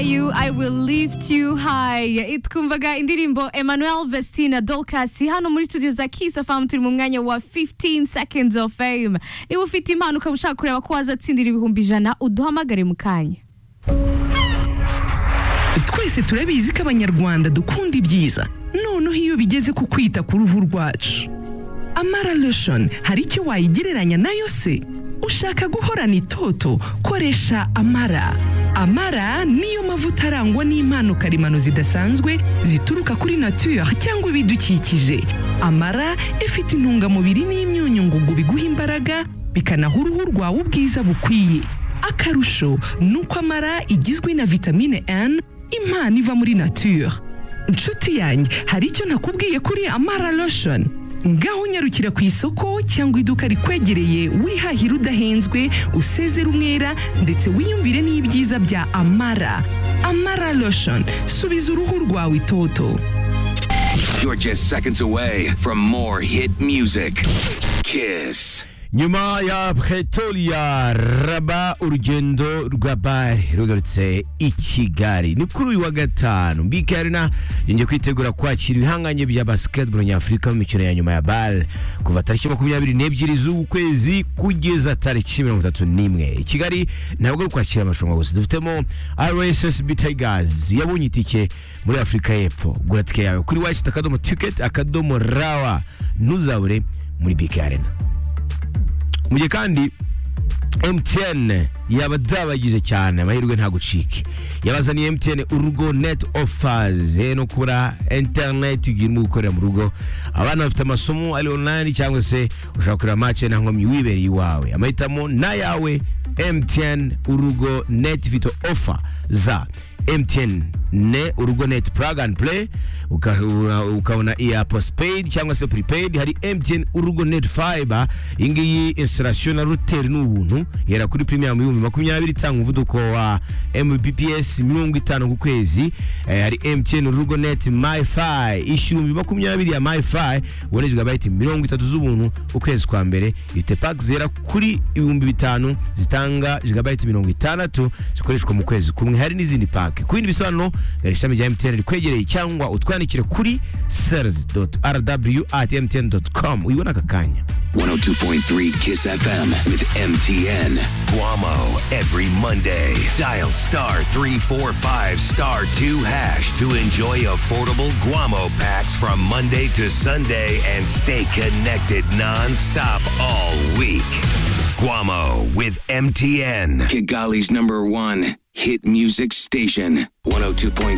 I will lift you high twumvaga indirimbo Emmanuel Vestina Dolcas hano muri studio za Kiss FM turi mu mwanya wa 15 seconds of fame niba ufite impano ukaba ushaka kureba ko wazatsindira ibihumbi ijana uduhamagare mu kanya twese turabizi ko abanyarwanda dukunda ibyiza noneho iyo bigeze ku kwita ku ruhu rwacu amara lotion hari icyo wayigereranya nayo se ushaka guhorana itoto koresha amara amara niyo mavuta arangwa n'impano karemano zidasanzwe zituruka kuri nature cyangwa ibidukikije amara ifite intungamubiri n'imyunyu ngugu biguha imbaraga bikanaha uruhu rwawe ubwiza bukwiye akarusho ni uko amara igizwe na vitamine N impano iva muri nature inshuti yanjye hari icyo nakubwiye kuri amara lotion ngaho unyarukira ku isoko cyangwa iduka rikwegereye wihahira udahenzwe usezera umwera ndetse wiyumvire n'ibyiza bya amara amara lotion subiza uruhu rwawe itoto You're just seconds away from more hit music. Kiss. nyuma ya pretoria raba urugendo rwa bare rugarutse i kigali ni kuri uyu wa gatanu bk arena yongeye kwitegura kwakira ibihanganye bya basketball nyafurika mu mikino ya nyuma ya bare kuva tariki makumyabiri n'ebyiri z'ukwezi kugeza tariki mirongo itatu n'imwe i kigali ntabwo ari ukwakira amarushanwa gusa dufitemo rssb tigers yabonye itike muri afurika y'epfo gura tike yawe kuri wacita akadomo ticket akadomo rawa ntuzabure muri bk arena mu gihe kandi MTN yaba byabagize cyane amahirwe ntagucike yabazaniye MTN urugo net offers eh, no kubura internet ugirimo gukorera mu rugo abana bafite amasomo ari online cyangwa se ushaka kureba match nta nkomyi wibereye iwawe amahitamo n'ayawe MTN urugo net ifite offer za MTN ne urugo net plug and play ukabona ukabona iya postpaid cyangwa se prepaid hari MTN urugo net fiber iyi ngiyi installation na router ni ubuntu yera kuri premium y'ibihumbi makumyabiri itanga umuvuduko wa mbps mirongo itanu ku kwezi eh, hari MTN urugo net myfi ishyura ibihumbi makumyabiri ya myfi ubona gigabyte mirongo itatu z'ubuntu ukwezi kwa mbere ifite pack zera kuri ibihumbi bitanu zitanga gigabyte mirongo itandatu zikoreshwa mu kwezi kumwe hari n'izindi pack ku bindi bisobanuro gana ishami rya MTN rikwegereye cyangwa utwandikire kuri sales.rw@mtn.com uyibona aka kanya 102.3 Kiss FM with MTN. Guamo every Monday. Dial star 345 star 2 hash to enjoy affordable Guamo packs from Monday to Sunday and stay connected non-stop all week. Guamo with MTN. Kigali's number one hit music station. 102.3